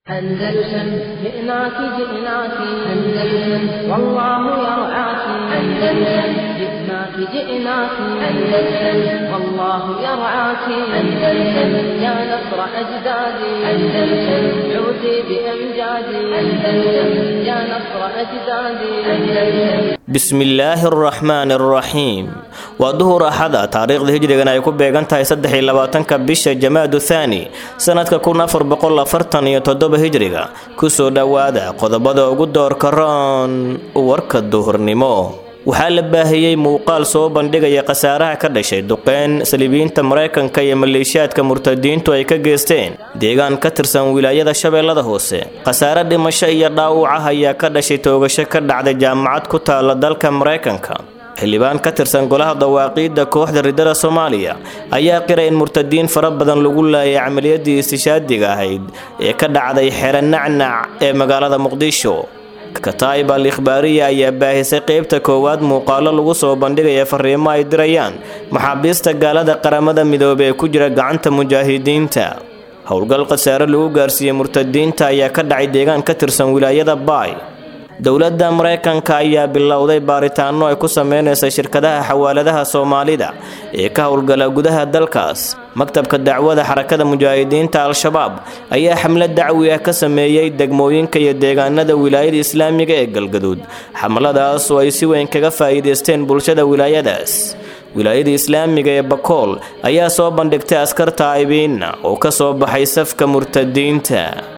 أندلسن جئناك جئناك أندلسن والله يرعاك أندلسن جئناك جئناك أندلسن والله يرعاك أندلسن يا نصر أجدادي أندلسن عودي بأمجادي أندلسن يا نصر أجدادي أندلسن bismillaahi araxmaani araxiim waa duhur axada taariikhda hijrigan ay ku beegan tahay saddex iyo labaatanka bisha jamaadu thaani sanadka kun afar boqol afartan iyo toddoba hijriga kusoo dhowaada qodobada ugu doorka roon warka duhurnimo waxaa la baahiyey muuqaal soo bandhigaya khasaaraha ka dhashay duqeyn saliibiyiinta maraykanka iyo maleeshiyaadka murtadiintu ay ka geysteen deegaan ka tirsan wilaayada shabeellada hoose khasaare dhimasho iyo dhaawaca ayaa ka dhashay toogasho ka dhacday jaamacad ku taala dalka maraykanka xildhibaan ka tirsan golaha dawaaqiidda kooxda ridada soomaaliya ayaa qiray in murtadiin fara badan lagu laayay camaliyadii istishaadiga ahayd ee ka dhacday xero nacnac ee magaalada muqdisho kataib al ikhbaariya ayaa baahisay qeybta koowaad muuqaalo lagu soo bandhigaya fariimo ay dirayaan maxaabiista gaalada qaramada midoobey ee ku jira gacanta mujaahidiinta howlgal khasaare lagu gaarsiiyey murtadiinta ayaa ka dhacay deegaan ka tirsan wilaayada baay dowladda maraykanka ayaa bilowday baaritaano ay ku sameynaysa shirkadaha xawaaladaha soomaalida ee ka howlgala gudaha dalkaas maktabka dacwada xarakada mujaahidiinta al-shabaab ayaa xamlad dacwi ah ka sameeyey degmooyinka iyo deegaanada wilaayada islaamiga ee galgaduud xamladaas oo ay si weyn kaga faa'iidaysteen bulshada wilaayadaas wilaayada islaamiga ee bakool ayaa soo bandhigtay askar taa'ibiinna oo ka soo baxay safka murtadiinta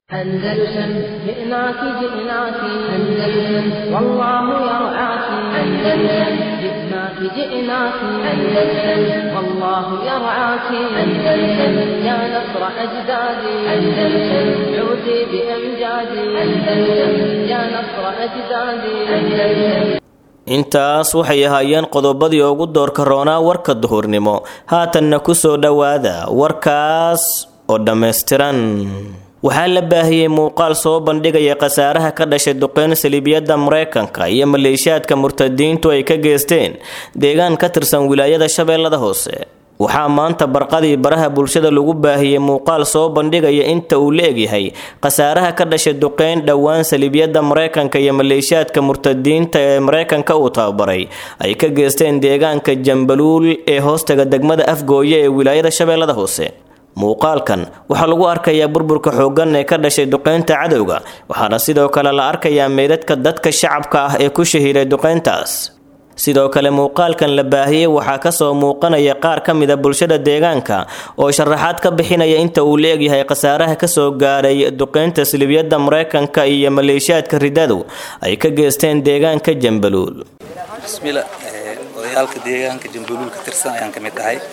أندلسن جئناك جئناك أندلسن والله يرعاك أندلسن جئناك جئناك أندلسن والله يرعاك أندلسن يا نصر أجدادي أندلسن عودي بأمجادي أندلسن يا نصر أجدادي أندلسن intaas waxay ahaayeen qodobadii ugu doorka roonaa warka duhurnimo haatanna ku soo dhowaada warkaas oo dhammaystiran waxaa la baahiyey muuqaal soo bandhigaya khasaaraha ka dhashay duqeyn saliibiyadda maraykanka iyo maleeshiyaadka murtadiintu ay ka geysteen deegaan ka tirsan wilaayada shabeellada hoose waxaa maanta barqadii baraha bulshada lagu baahiyey muuqaal soo bandhigaya inta uu la egyahay khasaaraha ka dhashay duqeyn dhowaan saliibyada maraykanka iyo maleeshiyaadka murtadiinta ee maraykanka uu tababaray ay ka geysteen deegaanka jambaluul ee hoostaga degmada afgooye ee wilaayada shabeellada hoose muuqaalkan waxaa lagu arkayaa burburka xooggan ee ka dhashay duqeynta cadowga waxaana sidoo kale la arkayaa meydadka dadka shacabka ah ee ku shahiiray duqeyntaas sidoo kale muuqaalkan la baahiyey waxaa kasoo muuqanaya qaar ka mida bulshada deegaanka oo sharaxaad ka bixinaya inta uu la egyahay khasaaraha kasoo gaaray duqeynta silibyada maraykanka iyo maleeshiyaadka ridadu ay ka geysteen deegaanka jambaluul bismilla odayaalka deegaanka jambaluul ka tirsan ayaan ka mid ahay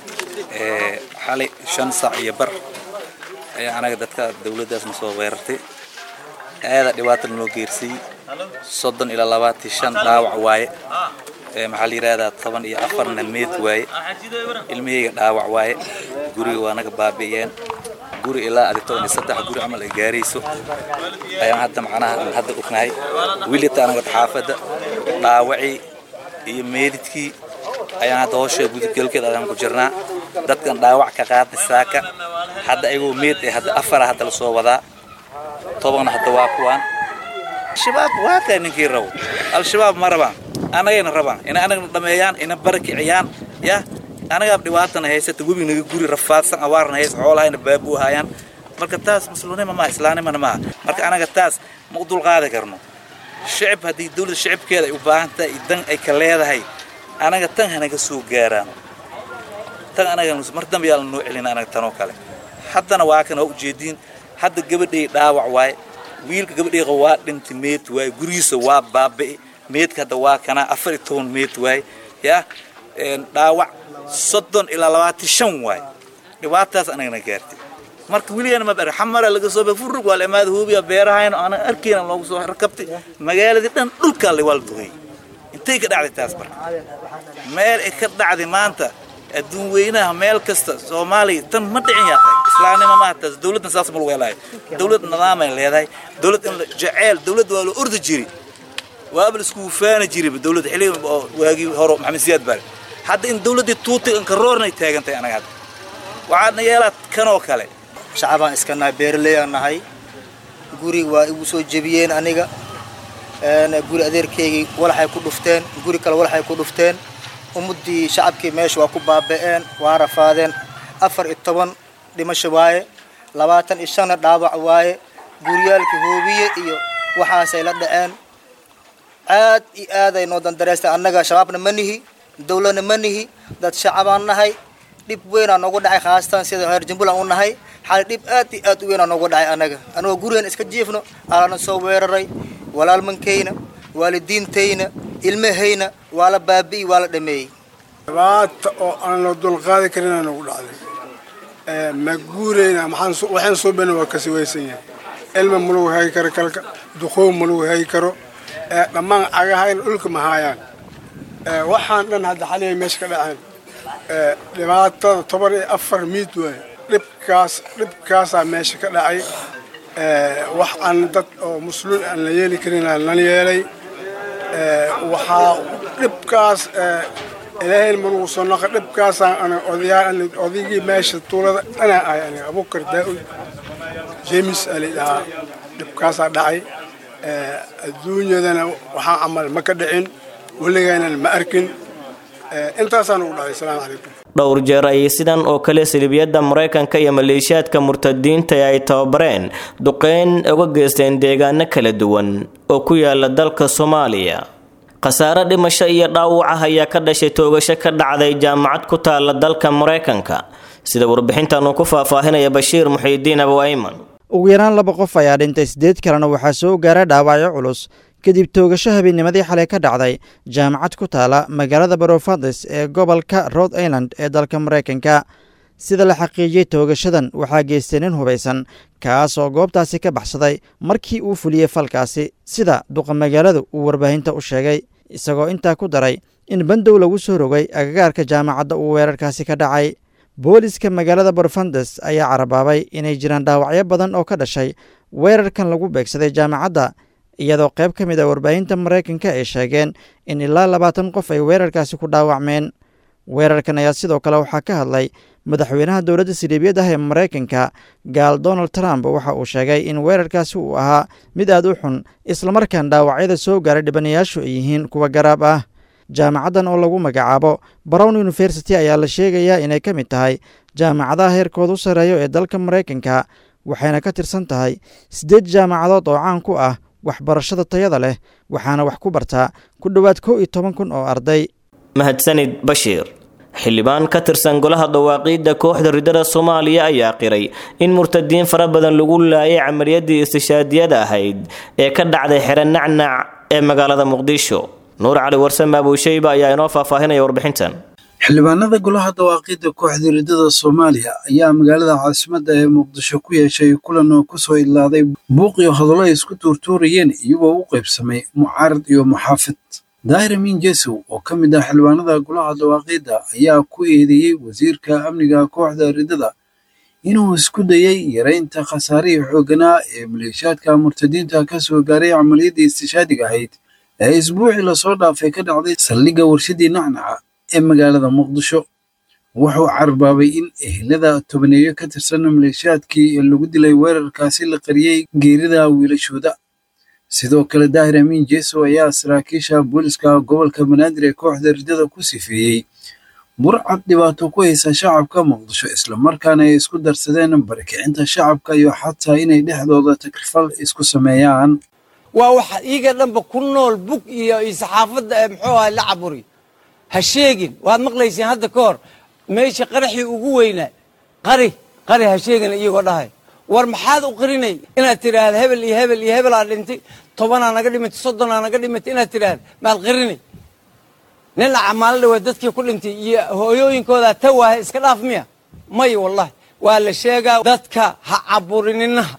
xalay shan saac iyo bar ayaa anaga dadka dowladdaasna soo weerartay aada dhibaatana noo geersiiyey soddon ilaa labaatan shan dhaawac waaye maxaa la yidhahdaa toban iyo afarna meed waaye ilmahayga dhaawac waaye guriga waa naga baabi'iyeen guri ilaa adi toban iyo saddex guri camal ay gaarayso ayaan hadda macnaha aan hadda ognahay wilita anaga xaafadda dhaawacii iyo meedidkii ayaan hadda hoosha gudubgelkeed ayaan ku jirnaa dadkan dhaawac ka qaadnay saaka hadda ayagoo meed ee hadda afara hadda la soo wadaa tobanna hadda waa kuwaan al-shabaab waa kaa ninkii rabo al-shabaab ma rabaan anagayna rabaan inay anagna dhameeyaan ina barakiciyaan ya anagaab dhibaatana haysata webi naga guri rafaadsan awaarna hays xoolahayna baabuu haayaan marka taas muslimnima maaha islaamnimana maaha marka anaga taas ma u dulqaadi karno shicib haddii dowladda shicibkeeda ay u baahan tahay dan ay ka leedahay anaga tan hanaga soo gaaraan tan anaga mar dambe yaa la noo celina anaga tanoo kale haddana waa kan waa ujeediin hadda gabadhay dhaawac waaye wiilka gabadhayqa waa dhintay meed waaye gurigiisa waa baabi'i meedka hadda waa kanaa afar iyo toban meed waaye yaa dhaawac soddon ilaa labaatan shan waaye dhibaataas anagana gaartay marka weligana ma bara xamara laga soo ba furug waa la imaada huubiya beerahayna aanan arkayna loogu soo rakabtay magaaladii dhan dhulkaa la waa la dugay intay ka dhacday taas marka meel ay ka dhacday maanta adduun weynaha meel kasta soomaaliya tan ma dhicin yaaqay islaamnimo maaha taas dowladdan saas ma lagu helaayo dowlad nidaamay leedahay dowlad in jaceyl dowlad waa la ordi jiri waaba la isku wufaani jiriba dowlad xilliga oo waagii hore maxamed siyaad baale hadda in dowladdii tuutay in karoornay taagantahay anaga hadda waxaadna yeelaa kanoo kale shacabaan iska nahay beeraleyaan nahay guri waa igu soo jebiyeen aniga guri adeerkaygii walaxay ku dhufteen guri kale walaxay ku dhufteen ummaddii shacabkii meesha waa ku baaba'een waa rafaadeen afar iyo toban dhimasho waaye labaatan iyo shanna dhaawac waaye guryaalkii hoobiye iyo waxaasay la dhaceen aad iyo aaday noo dandareystay annaga shabaabna ma nihi dawladna ma nihi dad shacabaan nahay dhib weynaa noogu dhacay khaasatan sida reer jumbuland u nahay xali dhib aad iyo aad u weynaa noogu dhacay annaga annagoo gurigeen iska jiifno alana soo weeraray walaalmankayna waalidiintayna ilmahayna waa la baabi'i waa la dhameeyey dhibaata oo aan la dulqaadi karinaa nagu dhacday ma guurayna waxaan soo bena waa kasi waysan yahay ilma ma lagu hagi karo kalka duqoob ma lagu hagi karo dhammaan cagahayna dhulka ma haayaan waxaan dhan hadda xaliya meesha ka dhaceen dhibaatada toban iyo afar miid waaye dhibkaas dhibkaasaa meesha ka dhacay wax aan dad oo musluun aan la yeeli karin lan yeelay waxaa dhibkaas ilaahayn manugu soo naqa dhibkaasaan odayaal odaygii meesha tuulada dhanaa ahay aniga abukar daa-ud jemis aa laydhahaa dhibkaasaa dhacay adduunyadana waxaa camal ma ka dhicin weligaynan ma arkin intaasaan ugu dhacay asalaamu calaykum dhowr jeer ayay sidan oo kale salibiyadda maraykanka iyo maleeshiyaadka murtadiinta ee ay tababareen duqeyn uga geysteen deegaano kala duwan oo ku yaala dalka soomaaliya khasaare dhimasho iyo dhaawaca ayaa ka dhashay toogasho ka dhacday jaamacad ku taala dalka maraykanka sida warbixintan uu ku faahfaahinaya bashiir muxiidiin abu ayman ugu yaraan laba qof ayaa dhintay siddeed kalena waxaa soo gaaray dhaawacyo culus kadib toogasho habeennimadii xalay ka dhacday jaamacad ku taala magaalada barofades ee gobolka rhode island ee dalka maraykanka sida la xaqiijiyey toogashadan waxaa geystay nin hubaysan kaas oo goobtaasi ka baxsaday markii uu fuliyey falkaasi sida duqa magaaladu uu warbaahinta u sheegay isagoo intaa ku daray in bandow lagu soo rogay agagaarka jaamacadda uu weerarkaasi ka dhacay booliska magaalada barfandes ayaa carabaabay inay jiraan dhaawacyo badan oo ka dhashay weerarkan lagu beegsaday jaamacadda iyadoo qayb ka mid a warbaahinta maraykanka ay sheegeen in ilaa labaatan qof ay weerarkaasi ku dhaawacmeen weerarkan ayaa sidoo kale waxaa ka hadlay madaxweynaha dowladda siliibiyad ah ee maraykanka gaal donald trump waxa uu sheegay in weerarkaasi uu ahaa mid aad u xun islamarkaan dhaawacyada soo gaaray dhibanayaashu ay yihiin kuwa garaab ah jaamacaddan oo lagu magacaabo brown university ayaa la sheegayaa inay ka mid tahay jaamacadaha heerkooda u sarreeyo ee dalka maraykanka waxayna ka tirsan tahay siddeed jaamacadood oo caan ku ah waxbarashada tayada leh waxaana wax ku bartaa ku dhowaad kow iyo toban kun oo arday mahadsanid bashiir xildhibaan ka tirsan golaha dawaaqiidda kooxda ridada soomaaliya ayaa qiray in murtadiin fara badan lagu laayay camaliyadii istishaadiyada ahayd ee ka dhacday xero nacnac ee magaalada muqdisho nuur cali warsame abuusheyba ayaa inoo faahfaahinaya warbixintan xildhibaanada golaha dawaaqiidda kooxda ridada soomaaliya ayaa magaalada caasimadda ee muqdisho ku yeeshay kulan oo kusoo idlaaday buuq iyo hadallo ay isku tuurtuurayeen iyagoo u qaybsamay mucaarad iyo muxaafid daahir amiin jesow oo ka mid ah xildhibaanada golaha dawaaqiidda ayaa ku eedeeyey wasiirka amniga kooxda ridada inuu isku dayay yaraynta khasaarihii xoogganaa ee maleeshiyaadka murtadiinta ka soo gaaray camaliyadii istishaadiga ahayd ee isbuucii lasoo dhaafay ka dhacday saldhigga warshadii nacnaca ee magaalada muqdisho wuxuu carbaabay in ehelada tobaneeyo ka tirsan maleeshiyaadkii ee lagu dilay weerarkaasi la qariyey geerida wiilashooda sidoo kale daahir amiin jeesow ayaa saraakiisha booliska gobolka banaadir ee kooxda ridada ku sifeeyey burcad dhibaato ku haysa shacabka muqdisho islamarkaana ay isku darsadeen barakicinta shacabka iyo xataa inay dhexdooda takrifal isku sameeyaan waa waxa iiga dhanba ku nool bug iyo saxaafadda ee muxuu ahay la caburi ha sheegin waad maqlayseen hadda ka hor meesha qaraxii ugu weynaa qari qari ha sheegin iyagoo dhahay war maxaad u qarinay inaad tidhaahda hebel iyo hebel iyo hebelaa dhintay tobanaa naga dhimatay soddonaa naga dhimatay inaad tidhaahda maad qarinay nin acamaalo dhawaa dadkii ku dhintay iyo hooyooyinkoodaa ta waahay iska dhaaf miya may wallahi waa la sheegaa dadka ha caburininaha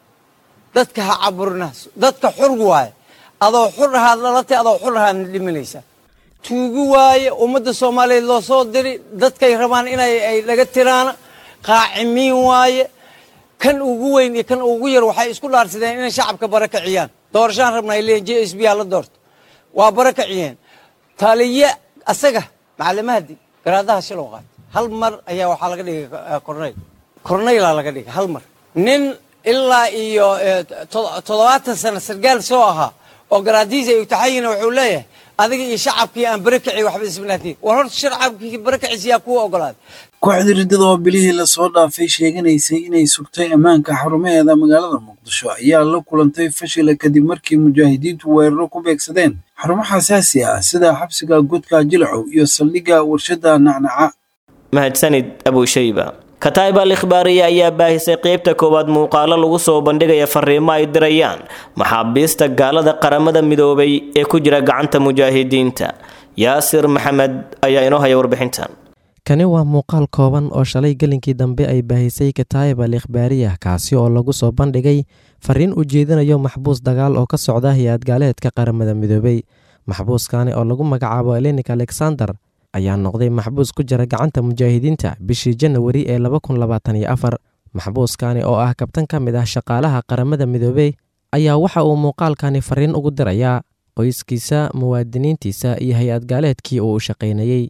dadka ha caburinaha dadka xur waaye adoo xur ahaad dhalatay adoo xur ahaadna dhimanaysaa tuugi waaye ummadda soomaaliyeed loo soo diri dadkay rabaan inay ay dhaga tiraana qaacimiin waaye kan ugu weyn iyo kan ugu yar waxay isku dhaarsadeen inay shacabka bara kaciyaan doorashaan rabna ay leeyihin j s b ha la doorto waa bara kaciyeen taliye asaga macallimahadi garaadaha shiloo qaatay hal mar ayaa waxaa laga dhigay kornayl kornaylaa laga dhigay hal mar nin ilaa iyo toddobaatan sano sargaal soo ahaa oo garaadiisa ay utaxayina wuxuu leeyahay adiga iyo shacabkii aan barakaci waxba isbinaatiin war horta shacabkii barakaciisa yaa kuu ogolaaday kooxda riddada oo bilihii lasoo dhaafay sheeganaysay inay sugtay ammaanka xarumaheeda magaalada muqdisho ayaa la kulantay fashila kadib markii mujaahidiintu weeraro ku beegsadeen xarumo xasaasi ah sida xabsiga godka jilacow iyo saldhigga warshadda nacnaca mahadsanid abushayba kataib al ikhbaariya ayaa baahisay qeybta koowaad muuqaalo lagu soo bandhigaya fariimo ay dirayaan maxaabiista gaalada qaramada midoobay ee ku jira gacanta mujaahidiinta yaasir maxamed ayaa inoo haya warbixintan kani waa muuqaal kooban oo shalay gelinkii dambe ay baahisay kataib al ikhbaariya kaasi oo lagu soo bandhigay fariin u jeedinayo maxbuus dagaal oo ka socda hay-ad gaaleedka qaramada midoobay maxbuuskani oo lagu magacaabo elenik alexander ayaa noqday maxbuus ku jira gacanta mujaahidiinta bishii janawari ee maxbuuskani oo ah kabtan ka mid ah shaqaalaha qaramada midoobey ayaa waxa uu muuqaalkani fariin ugu dirayaa qoyskiisa muwaadiniintiisa iyo hay-ad gaaleedkii uu u shaqaynayey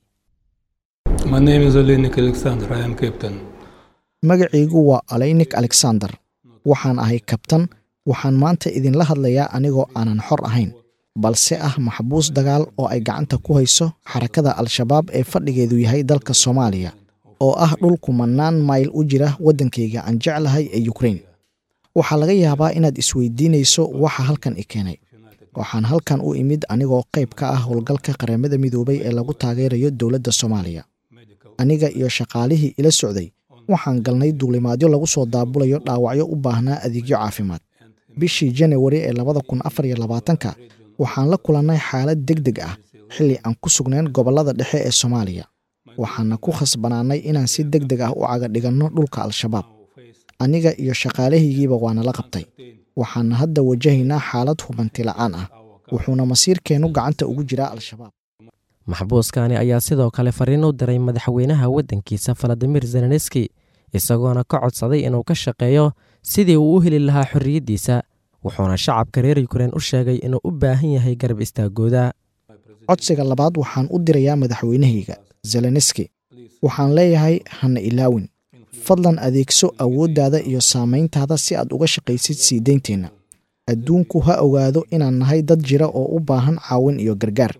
magacaygu waa aleynik alexander waxaan ahay kabtan waxaan maanta idinla hadlayaa anigoo aanan xor ahayn balse ah maxbuus dagaal oo ay gacanta ku hayso xarakada al-shabaab ee fadhigeedu yahay dalka soomaaliya oo ah dhul kumanaan mayl u jira waddankayga aan jeclahay ee yukrain waxaa laga yaabaa inaad isweydiinayso waxa halkan i keenay waxaan halkan u imid anigoo qayb ka ah howlgalka qaramada midoobay ee lagu taageerayo dowladda soomaaliya aniga iyo shaqaalihii ila socday waxaan galnay duulimaadyo lagu soo daabulayo dhaawacyo u baahnaa adeegyo caafimaad bishii janawari ee labada kun afar iyo labaatanka waxaan la kulannay xaalad deg deg ah xilli aan ku sugnayn gobollada dhexe ee soomaaliya waxaana ku khasbanaannay inaan si deg deg ah u caga dhiganno dhulka al-shabaab aniga iyo shaqaalahaygiiba waana la qabtay waxaana hadda wajahaynaa xaalad hubanti la'aan ah wuxuuna masiirkeennu gacanta ugu jiraa al-shabaab maxbuuskani ayaa sidoo kale fariin u diray madaxweynaha waddankiisa valadimir zelenski isagoona ka codsaday inuu ka shaqeeyo sidii uu u heli lahaa xorriyaddiisa wuxuuna shacabka reer yukrain u sheegay inuu u baahan yahay garab istaagooda codsiga labaad waxaan u dirayaa madaxweynahayga zelenski waxaan leeyahay hana ilaawin fadlan adeegso awooddaada iyo saamayntaada si aad uga shaqaysid sii deynteenna adduunku ha ogaado inaan nahay dad jira oo u baahan caawin iyo gargaar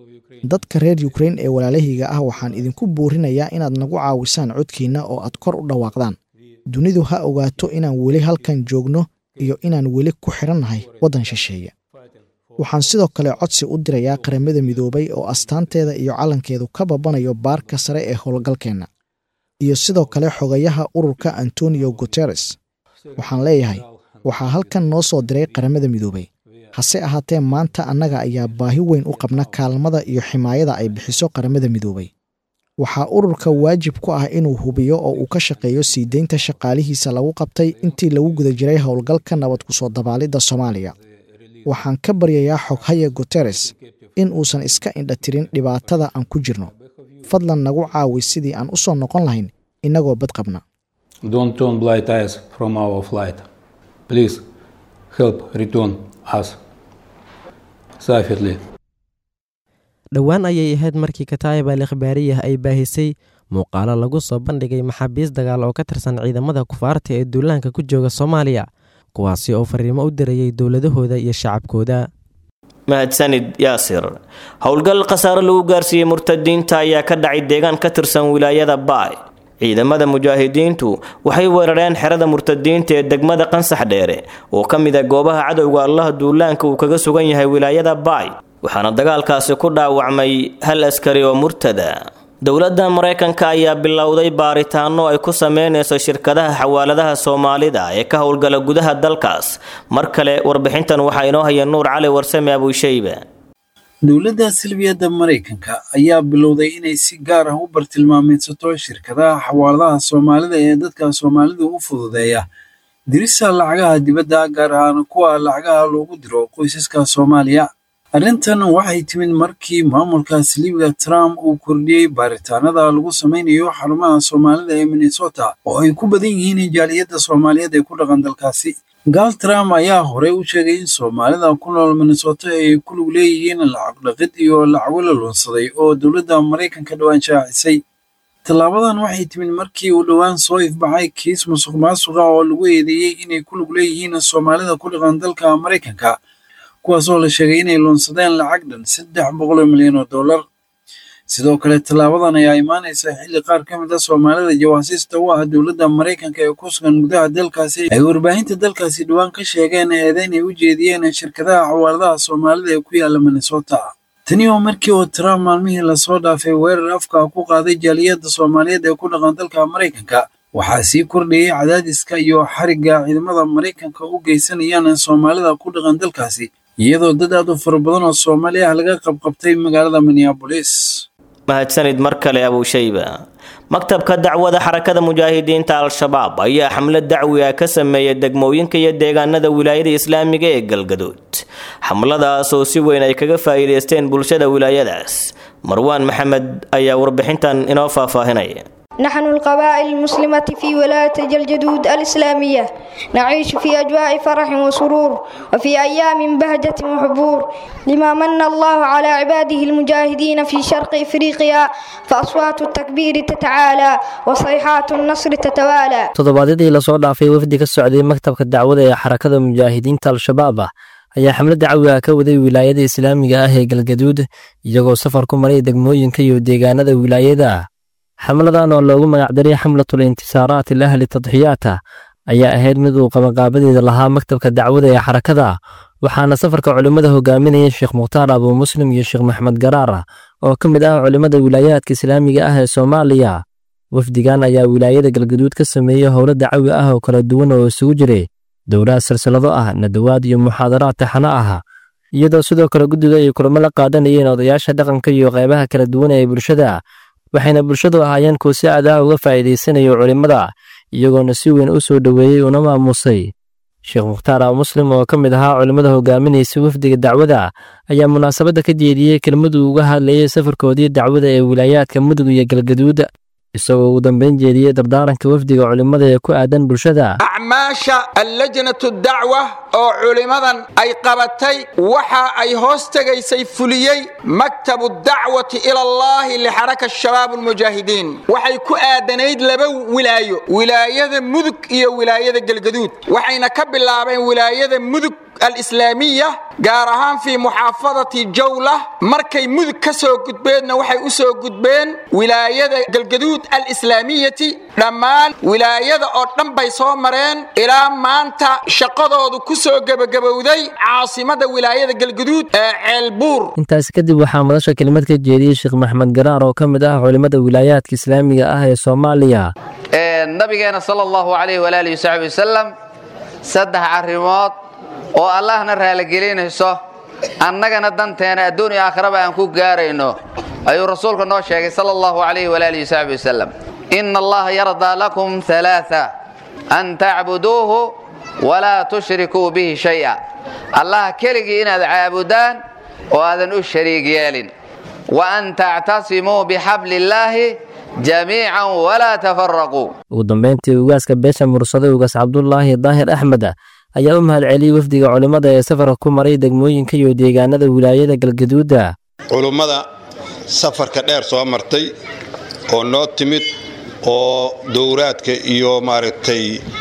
dadka reer yukrain ee walaalahayga ah waxaan idinku boorinayaa inaad nagu caawisaan codkiinna oo aad kor u dhawaaqdaan dunidu ha ogaato inaan weli halkan joogno iyo inaan weli ku xidhannahay waddan shisheeya waxaan sidoo kale codsi u dirayaa qaramada midoobay oo astaanteeda iyo calankeedu ka babanayo baarka sare ee howlgalkeenna iyo sidoo kale xogayaha ururka antonio guteres waxaan leeyahay waxaa halkan noo soo diray qaramada midoobay hase ahaatee maanta annaga ayaa baahi weyn u qabna kaalmada iyo ximaayada ay bixiso qaramada midoobay waxaa ururka waajib ku ah inuu hubiyo oo uu ka shaqeeyo sii deynta shaqaalihiisa lagu qabtay intii lagu guda jiray howlgalka nabad ku soo dabaalidda soomaaliya waxaan ka baryayaa xoghaya guteres in uusan iska indhatirin dhibaatada aan ku jirno fadlan nagu caawi sidii aan u soo noqon lahayn innagoo bad qabna dhowaan ayay ahayd markii kataayib al ikhbaariyah ay baahisay muuqaalo lagu soo bandhigay maxaabiis dagaal oo ka tirsan ciidamada kufaarta ee duulaanka ku jooga soomaaliya kuwaasi oo fariimo u dirayay dowladahooda iyo shacabkooda mahadsanid yaasir howlgal khasaare lagu gaarsiiyey murtadiinta ayaa ka dhacay deegaan ka tirsan wilaayada baay ciidamada mujaahidiintu waxay weerareen xerada murtadiinta ee degmada qansax dheere oo ka mid a goobaha cadowga allaha duulaanka uu kaga sugan yahay wilaayada baay waxaana dagaalkaasi ku dhaawacmay hal askari oo murtada dowladda maraykanka ayaa bilowday baaritaano ay ku sameynayso shirkadaha xawaaladaha soomaalida ee ka howlgala gudaha dalkaas mar kale warbixintan waxaa inoo haya nuur cali warsame abuushayba dowladda silbiyadda maraykanka ayaa bilowday inay si gaar ah u bartilmaameedsato shirkadaha xawaaladaha soomaalida ee dadka soomaalida u fududeeya dirista lacagaha dibadda gaar ahaan kuwa lacagaha loogu diro qoysaska soomaaliya arrintan waxay timid markii maamulka siliibiga trump uu kordhiyey baaritaanada lagu samaynayo xarumaha soomaalida ee minnesota oo ay ku badan yihiin jaaliyadda soomaaliyeed ee ku dhaqan dalkaasi gaal trump ayaa horey u sheegay in soomaalida ku nool minnesota ay ku lug leeyihiin lacag dhaqid iyo lacago la luunsaday oo dowladda maraykanka dhowaan shaacisay tallaabadan waxay timid markii uu dhowaan soo ifbaxay kiis musuq maasuqa oo lagu eedeeyey inay ku lug leeyihiin soomaalida ku dhaqan dalka maraykanka kuwaasoo la sheegay inay luunsadeen lacag dhan saddex boqol oo milyan oo dollar sidoo kale tallaabadan ayaa imaanaysa xilli qaar ka mid a soomaalida jawaasiista u ah dowladda maraykanka ee ku sugan gudaha dalkaasi ay warbaahinta dalkaasi dhowaan ka sheegeen eedeyn ay u jeediyeen shirkadaha xawaaladaha soomaalida ee ku yaala minnesota tani oo markii uu trump maalmihii lasoo dhaafay weerar afka ku qaaday jaaliyadda soomaaliyeed ee ku dhaqan dalka maraykanka waxaa sii kordhayay cadaadiska iyo xarigga ciidamada maraykanka u geysanayaan soomaalida ku dhaqan dalkaasi iyadoo dad aad u fara badan oo soomaali ah laga qabqabtay magaalada minneabolis mahadsanid mar kale abuushayba maktabka dacwada xarakada mujaahidiinta al-shabaab ayaa xamlad dacwi ah ka sameeyay degmooyinka iyo deegaanada wilaayada islaamiga ee galgaduud xamladaas oo si weyn ay kaga faa'iidaysteen bulshada wilaayadaas marwaan maxamed ayaa warbixintan inoo faahfaahinaya نحن القبائل المسلمة في ولاية جلجدود الإسلامية نعيش في أجواء فرح وسرور وفي أيام بهجة وحبور لما من الله على عباده المجاهدين في شرق إفريقيا فأصوات التكبير تتعالى وصيحات النصر تتوالى toddobaadyadii lasoo dhaafay wafdi ka socday maktabka dacwada ee xarakada mujaahidiinta al-shabaab ah ayaa xamlad dacwi ah ka waday wilaayada islaamiga ah ee galgaduud iyagoo safar ku maray degmooyinka iyo deegaanada wilaayada xamladan oo loogu magacdaray xamlatul intisaaraat ilahli tadxiyaata ayaa ahayd mid uu qabanqaabadeeda lahaa maktabka dacwada ee xarakada waxaana safarka culimmada hogaaminaya sheekh mukhtaar abuu muslim iyo sheekh maxmed garaar oo ka mid ah culimmada wilaayaadka islaamiga ah ee soomaaliya wafdigan ayaa wilaayada galgaduud ka sameeyey howlo dacawi ah oo kala duwan oo isugu jiray dowlaad silsilado ah nadawaad iyo muxaadaraad taxano ah iyadoo sidoo kale guddiga ay kulamo la qaadanayeen odayaasha dhaqanka iyo qeybaha kala duwan ee bulshada waxayna bulshadu ahaayeen kuwa si aadaah uga faa'iidaysanayo culimmada iyagoona si weyn u soo dhoweeyey una maamusay sheekh mukhtaar a muslim oo ka mid ahaa culimmada hogaaminaysa wafdiga dacwada ayaa munaasabadda ka jeediyey kelmaduu uga hadlayay safarkoodii dacwada ee wilaayaadka mudug iyo galgaduud isagoo ugu dambayn jeediyey dardaaranka wafdiga culimmada ee ku aadan bulshada acmaasha allajnatu dacwa oo culimmadan ay qabatay waxa ay hoos tegaysay fuliyey maktabu dacwati ila allahi lixaraka shabaab almujaahidiin waxay ku aadanayd laba wilaayo wilaayada mudug iyo wilaayada galgaduud waxayna ka bilaabeen wilaayada mudug alislaamiya gaar ahaan fii muxaafadati jawla markay mudug ka soo gudbeenna waxay u soo gudbeen wilaayada galgaduud alislaamiyati dhammaan wilaayada oo dhan bay soo mareen ilaa maanta shaqadoodu ku soo gebagabowday caasimada wilaayada galgaduud ee ceelbuur intaasi kadib waxaa madasha kelimad ka jeediyey sheekh maxmed garaar oo ka mid ah culimmada wilaayaadka islaamiga ah ee soomaaliya nabigeena sala allahu calayh walaalihi wasaxbi wasalam saddex arrimood oo allahna raaligelinayso annagana danteena adduun iyo aakhiraba aan ku gaarayno ayuu rasuulka noo sheegay sala allahu calayhi walaalihi wasaxbi wasalam ina allaha yardaa lakum halaaa an tacbuduuhu walaa tushrikuu bihi shay'a allah keligii inaad caabudaan oo aadan u shariig yeelin wa an tactasimuu bixabli illaahi jamiican walaa tafaraquu ugu dambayntii ugaaska beesha mursade ugaas cabdulaahi daahir axmed ayaa u mahadceliyey wafdiga culimmada ee safarka ku maray degmooyinka iyo deegaanada wilaayada galgaduuda culummada safarka dheer soo martay oo noo timid oo dowraadka iyo maaragtay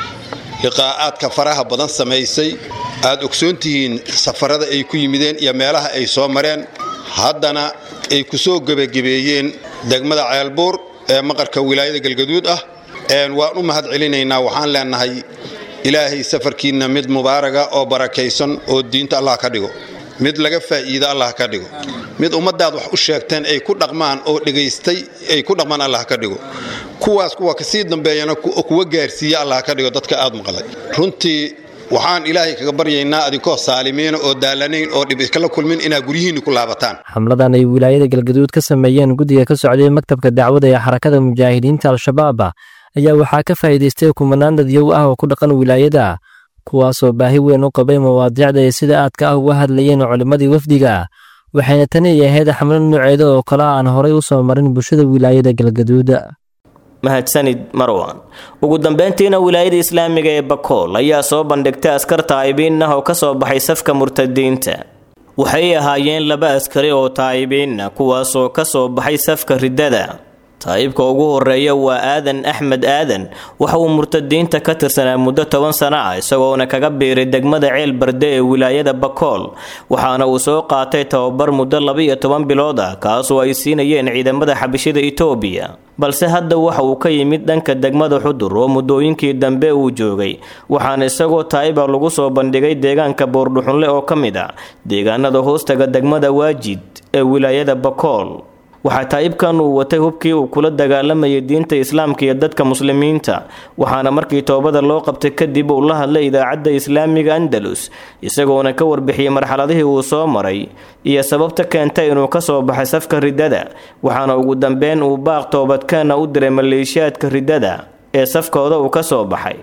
liqaa'aadka faraha badan samaysay aad ogsoon tihiin safarada ay ku yimideen iyo meelaha ay soo mareen haddana ay ku soo gebagabeeyeen degmada ceelbuur ee maqarka wilaayada galgaduud ah waan u mahad celinaynaa waxaan leenahay ilaahay safarkiinna mid mubaaraga oo barakaysan oo diinta allah ka dhigo mid laga faa'iida allah ka dhigo mid ummaddaad wax u sheegteen ay ku dhaqmaan oo dhegaystay ay ku dhaqmaan allah ka dhigo kuwaas kuwa kasii dambeeyana kuwa gaarsiiya allah ka dhigo dadka aad maqlay runtii waxaan ilaahay kaga baryaynaa adinkoo saalimiina oo daalanayn oo dhib iskala kulmin inaad guryihiinni ku laabataan xamladan ay wilaayada galgaduud ka sameeyeen guddiga ka socday maktabka dacwada ee xarakada mujaahidiinta al-shabaab ayaa waxaa ka faa'iidaystay kumanaan dadyow ah oo ku dhaqan wilaayada kuwaasoo baahi weyn u qabay mawaadiicda ay sida aadka ah uga hadlayeen culimmadii wafdiga waxayna tani ay ahayd xamlad nooceeda oo kale aan horay u soo marin bulshada wilaayada galgaduud mahadsanid marwan ugu dambeyntiina wilaayada islaamiga ee bakool ayaa soo bandhigtay askar taa'ibiin ah oo ka soo baxay safka murtadiinta waxay ahaayeen laba askari oo taa'ibiin ah kuwaasoo ka soo baxay safka riddada taa'ibka ugu horeeya waa aadan axmed aadan waxa uu murtadiinta ka tirsanaa muddo toban sano ah isagoona kaga biiray degmada ceel barde ee wilaayada bakool waxaana uu soo qaatay tababar muddo laba-iyo toban bilood ah kaasoo ay siinayeen ciidamada xabashida itoobiya balse hadda waxa uu ka yimid dhanka degmada xudur oo muddooyinkii dambe uu joogay waxaana isagoo taa'iba lagu soo bandhigay deegaanka boordhuxunle oo ka mid ah deegaanada hoostaga degmada waajid ee wilaayada bakool waxaa taa'ibkan uu watay hubkii uu kula dagaalamayay diinta islaamka iyo dadka muslimiinta waxaana markii toobada loo qabtay kadib uu la hadlay idaacadda islaamiga andalus isagoona ka warbixiyey marxaladihii uu soo maray iyo sababta keentay inuu ka soo baxay safka riddada waxaana ugu dambeyn uu baaq toobadkeena u diray maleeshiyaadka riddada ee safkooda uu ka soo baxay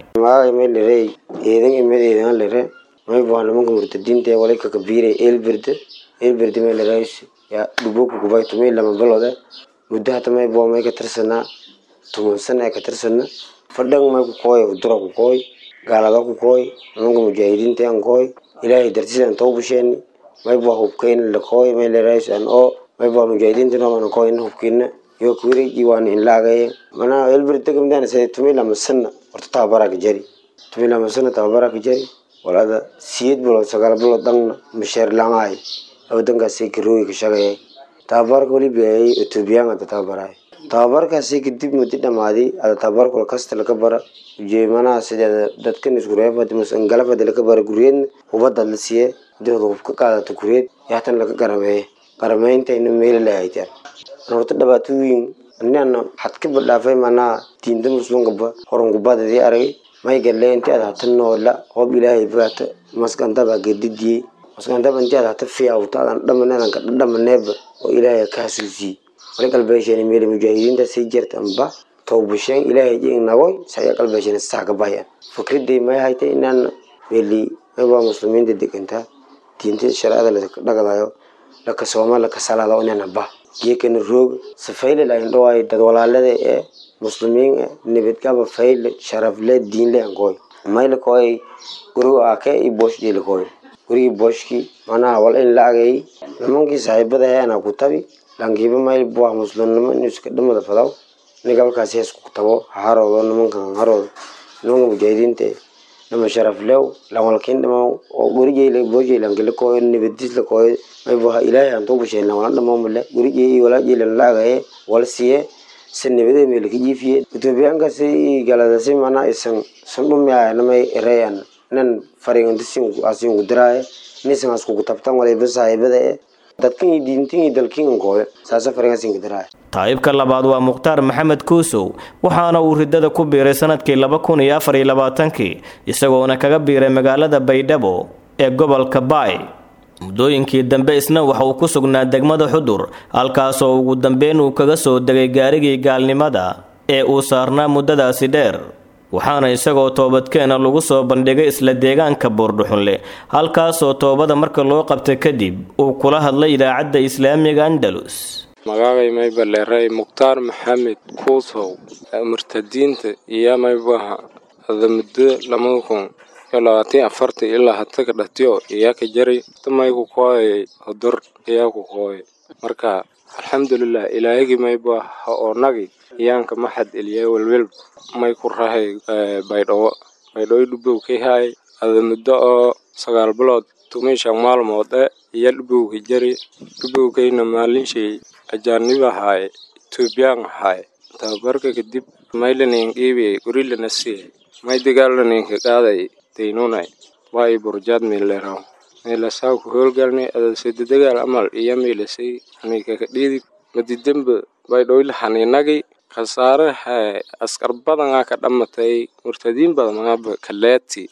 nimanka murtadiinta walay kakabiiray eelberde eelberde meelarays yaa dhubuku kubay tumay lama balode muddo hata may boo may ka tirsanaa tuman sana ka tirsana fadhan may ku kooy udura ku kooy gaalada ku kooy nimanka mujaahidiinta aan kooy ilaahay dartiisa aan too busheeni may boo hubkayn la kooy may larays aan oo may boo mujaahidiinta nooman kooy hubkiina yo kuwireji waan in laagaye mana eelberde kamidaan say tumay lama sana horta tababaraa ka jari tumay lama sana tababaraa ka jari walada siyeed bilood sagaal bilood dhanna masheer laamaay wadankaasi karooyi ka shaqeeyay tababarka weli biyayay etoobiyaan ada tababaray tababarkaasi kadib muddo dhamaaday ada tababarka kasta laka bara ujeemanaha sideeda dadkan isku reebad masangalafada laka bara guryeedna hubada la siiye dihooda hub ka qaadato guryeed yaatan laka garameeye garameynta ina meeli lahaytaan horta dhibaatooyin inana xad ka badhaafay manaa diinta muslimkaba horangubadadii aragay may galle inti aad hata noola hoob ilaahay baata maskantaba gedidiyey maskantaba inti aad hata fiyawta adan dhamaneedanka dhamaneeba oo ilaahay ka hasuusiyey wali qalbeesheen meeli mujaahidiinta sii jirta amba tawbasheen ilaahay jing nagoy saya qalbeesheen saa ka bayan fikriday may haytay inaan meeli mayba muslimiinta degantaa diinta sharciyada la dhagadayo laka sooma laka salaado inaan ba geekana roog safayle la indhoay dad walaalada ee muslimiin nabadgaba fayle sharafle diinle ankoy mayla koy guriga ake i bosh jeli koy gurigi boshki manaha wal in la agay nimankii saaxiibada heena ku tabi lankiiba mayl buah muslimnimo in iska dhamada fadaw nigalkaasi hees ku tabo haroodo nimankan haroodo nimanka mujaahidiinta nama sharaflew lawalkin dhamaw oo gurigeyla boshey lankila koy nabadis la koy may buha ilaahay aan tuubasheen lawala dhamaw male gurigey walaajeelan la agaye wal siye sanibade meel ka jiifiye etoobiyaankaasi galadasi mana isan san dhumiaya namay ereyan nan faringantisin asingu diraaye nisan askugu tabtan waliba saaxiibada e dadkan iyo diintan iyo dalkin kooye saasa faringasinka diraaye taa'ibka labaad waa mukhtaar maxamed kuusow waxaana uu riddada ku biiray sanadkii laba kun iyo afar iyo labaatankii isagoona kaga biiray magaalada baydhabo ee gobolka baay muddooyinkii dambe isna waxa uu ku sugnaa degmada xudur halkaasoo ugu dambeyn uu kaga soo degay gaarigii gaalnimada ee uu saarnaa muddadaasi dheer waxaana isagoo toobadkeena lagu soo bandhigay isla deegaanka boordhuxunle halkaasoo toobada marka loo qabtay kadib uu kula hadlay idaacadda islaamiga andalus magacay maybaleeray mukhtaar maxamed kuusow murtadiinta iyo maybaha ada muddo lamada kun iyo labaatan afarta ilaa hata ka dhatiyo iyaa ka jaray tamayku kooyay hodur iyaa ku kooyay marka alxamdulilah ilaahigi mayba ha oonagi iyaanka maxad eliyay welwel may ku rahay baydhawo baydhawo dhubow kay haay ada muddo oo sagaal bilood tumishan maalmood e iya dhubowka jari dhubowkayna maalinshay ajaanib ahaaye etoobiyaan ahaaye tababarka kadib maylanin qiibiyay gurilana siiyay may dagaalaninka qaaday daynunay waa i burjaad meeleraw meelasaa ku howlgalnay adasada dagaal amal iyo meelasay anikaka dhiidi madidamba baydhowla haninagi khasaare hae askar badanaa ka dhamatay murtadiin badan maaba kaleeti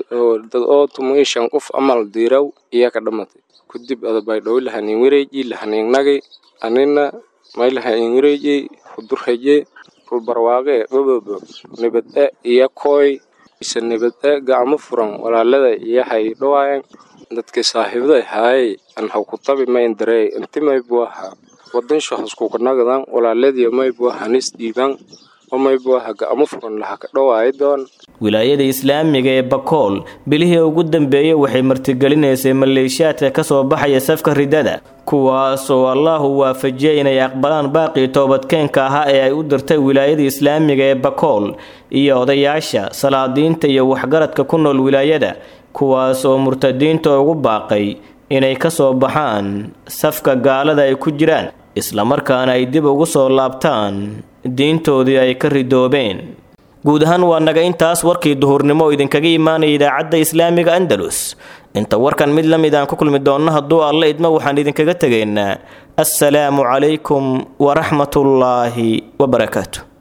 dad oo tumay shan qof amal diiraw iya ka dhamatay kudib ada baydhowla hanin wareeji lahaninagi anina maylaha in wareeji hudurhaje rulbarwaaqe gobobo nibad e iyo kooy ise nibad e gacmo furan walaalada iyo hay dhawaayan dadka saaxiibada haayay an ha ku tabi ma indarey inti maybu ahaa wadan shahaskukanagadan walaaladiyo maybu hanis dhiiban oo maybuaha ga'amo furan laha ka dhowaayi doon wilaayada islaamiga ee bakool bilihii ugu dambeeyey waxay martigelinaysay maleeshiyaadka ka soo baxaya safka ridada kuwaasoo allahu waafajiyay inay aqbalaan baaqii toobadkeenka ahaa ee ay u dirtay wilaayada islaamiga ee bakool iyo odayaasha salaadiinta iyo waxgaradka ku nool wilaayada kuwaas oo murtadiinta ugu baaqay inay ka soo baxaan safka gaalada ay ku jiraan islamarkaana ay dib ugu soo laabtaan diintoodii ay ka ridoobeen guud ahaan waa naga intaas warkii duhurnimo oo idinkaga imaanaya idaacadda islaamiga andalus inta warkan mid la mid aan ku kulmi doonno hadduu alla idmo waxaan idinkaga tegaynaa assalaamu calaykum waraxmatullaahi wabarakaatu